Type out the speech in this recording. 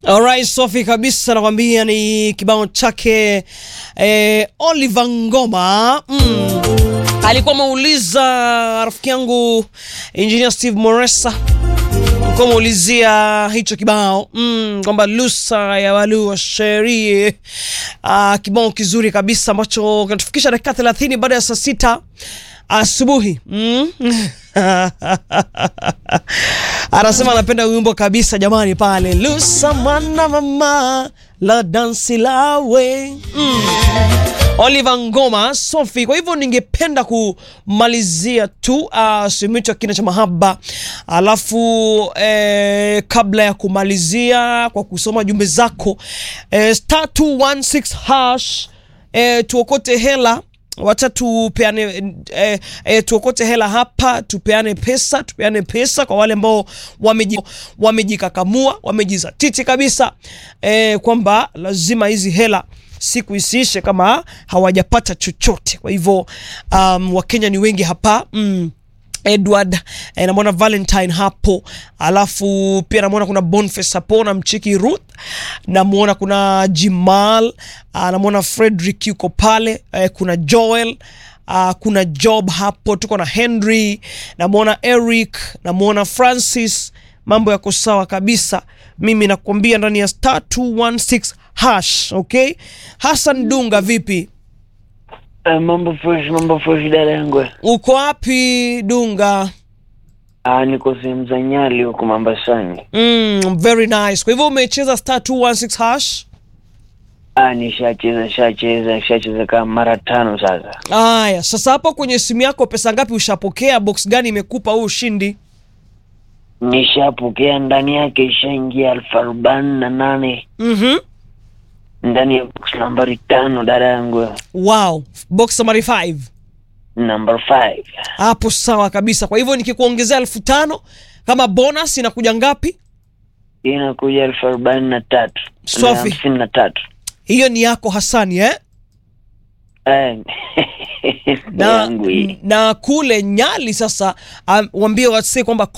Alright, Sofi kabisa nakwambia ni kibao chake eh, Oliver Ngoma mm. Alikuwa ameuliza rafiki yangu Engineer Steve Moresa alikuwa ameulizia hicho kibao mm, kwamba lusa ya walua sherie ah, kibao kizuri kabisa ambacho kinatufikisha dakika 30 baada ya saa sita asubuhi mm? anasema anapenda wimbo kabisa jamani pale lusa mwana mama la dansi lawe mm. Oliver Ngoma Sofi. Kwa hivyo ningependa kumalizia tu uh, sehemu yetu ya kina cha mahaba, alafu eh, kabla ya kumalizia kwa kusoma jumbe zako eh, star 216 hash eh, tuokote hela wacha tupeane eh, eh, tuokote hela hapa, tupeane pesa, tupeane pesa kwa wale ambao wameji, wamejikakamua wamejizatiti kabisa eh, kwamba lazima hizi hela siku isiishe kama hawajapata chochote. Kwa hivyo um, Wakenya ni wengi hapa mm. Edward eh, namwona Valentine hapo, alafu pia namwona kuna Boniface hapo na mchiki Ruth, namwona kuna Jimal, ah, namwona Frederick yuko pale eh, kuna Joel Uh, kuna Job hapo, tuko na Henry, namwona Eric, namwona Francis. Mambo yako sawa kabisa, mimi nakwambia ndani ya star 216 hash. Okay, Hassan Dunga, vipi? Uh, mambo fresh, mambo fresh dada yangu. Uko wapi Dunga? Ah, niko sehemu za Nyali huko Mombasani. Mm, very nice. Kwa hivyo umecheza star 216 hash? Ah, nishacheza shacheza shacheza kama mara tano sasa. Aya, sasa hapo kwenye simu yako pesa ngapi ushapokea? Box gani imekupa huu ushindi? Nishapokea ndani yake ishaingia elfu arobaini na nane Mhm. ndani ya box nambari tano dada yangu. Wow, box summary 5. Number 5. Hapo sawa kabisa. Kwa hivyo nikikuongezea elfu tano kama bonus inakuja ngapi? Inakuja elfu arobaini na tatu. Sofi. Na hamsini na tatu. Hiyo ni yako Hasani eh? Eh, Na, yangu hii. na kule Nyali sasa um, waambie wasee kwamba